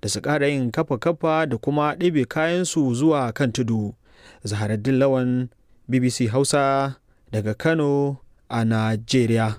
da su ƙara yin kafa-kafa da kuma ɗebe kayansu zuwa kan tudu. Zaharaddin Lawan BBC Hausa daga Kano a Najeriya.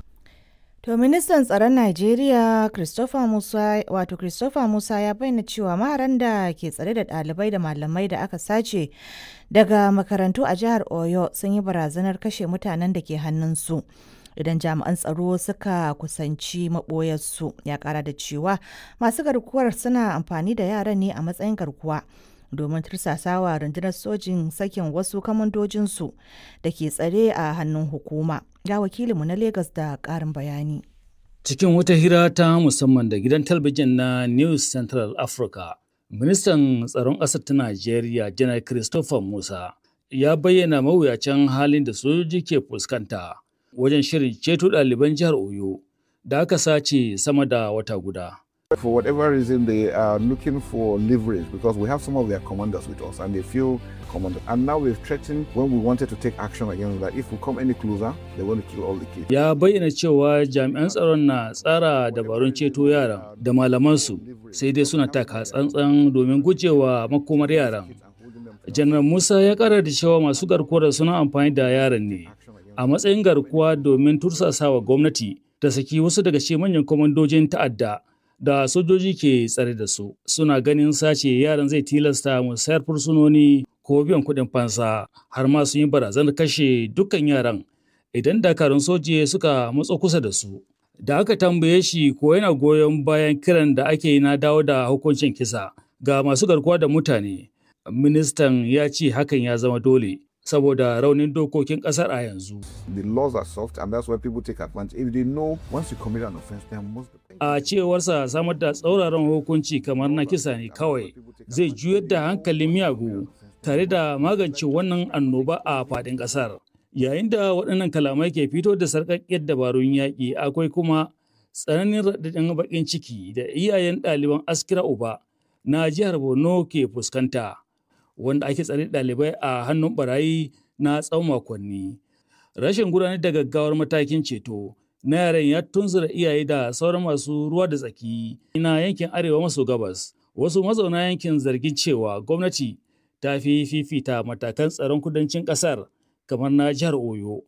To ministan tsaron Najeriya Christopher Musa wato Christopher Musa ya bayyana cewa maharan da ke tsare da ɗalibai da malamai da aka sace daga makarantu a jihar Oyo sun yi barazanar kashe mutanen da ke hannunsu. Idan jami'an tsaro suka kusanci maɓoyarsu ya ƙara da cewa masu garkuwar suna amfani da yaran ne a matsayin garkuwa domin tursasawa rundunar sojin sakin wasu kamandojinsu da ke tsare a hannun hukuma. Ga wakilinmu na Legas da ƙarin bayani. Cikin wata hira ta musamman da gidan talabijin na News Central Africa, ministan tsaron ƙasar ta Najeriya, Janar Christopher Musa, ya bayyana mawuyacin halin da sojoji ke fuskanta wajen shirin ceto ɗaliban jihar Oyo da aka sace sama da wata guda. For whatever reason, they are looking for leverage because we have some of their commanders with us and they feel commanded. And now we've threatened when we wanted to take action against that if we come any closer, they're going to kill all the kids. Ya bayyana cewa jami'an tsaron na tsara dabarun ceto yaran da malamansu sai dai suna taka tsantsan domin gujewa makomar yaran. Janar Musa ya kara da cewa masu garkuwar suna amfani da yaran ne a matsayin garkuwa domin tursasawa gwamnati ta saki wasu daga cikin manyan kwamandojin ta'adda da sojoji ke tsare da su suna ganin sace yaran zai tilasta musayar fursunoni ko biyan kuɗin fansa har ma sun yi barazanar kashe dukkan yaran idan dakarun soji suka matso kusa da su da aka tambaye shi ko yana goyon bayan kiran da ake yi na dawo da hukuncin kisa ga masu garkuwa da mutane ministan ya ce hakan ya zama dole saboda raunin dokokin kasar a yanzu. The laws are soft and that's why people take advantage. If they know once you commit an offense, they must be A cewarsa samar da tsauraran hukunci kamar na kisa ne kawai zai juyar da hankalin miyagu tare da magance wannan annoba a faɗin ƙasar. Yayin da waɗannan kalamai ke fito da sarƙaƙƙiyar dabarun yaƙi akwai kuma tsananin raɗaɗin baƙin ciki da iyayen ɗaliban askira uba na jihar Borno ke fuskanta. wanda ake tsare ɗalibai a hannun barayi na tsawon makonni. Rashin gudanar da gaggawar matakin ceto na yaran ya tunzura iyaye da sauran masu ruwa da tsaki na yankin arewa maso gabas. Wasu mazauna yankin zargin cewa gwamnati ta fi fifita matakan tsaron kudancin ƙasar kamar na jihar Oyo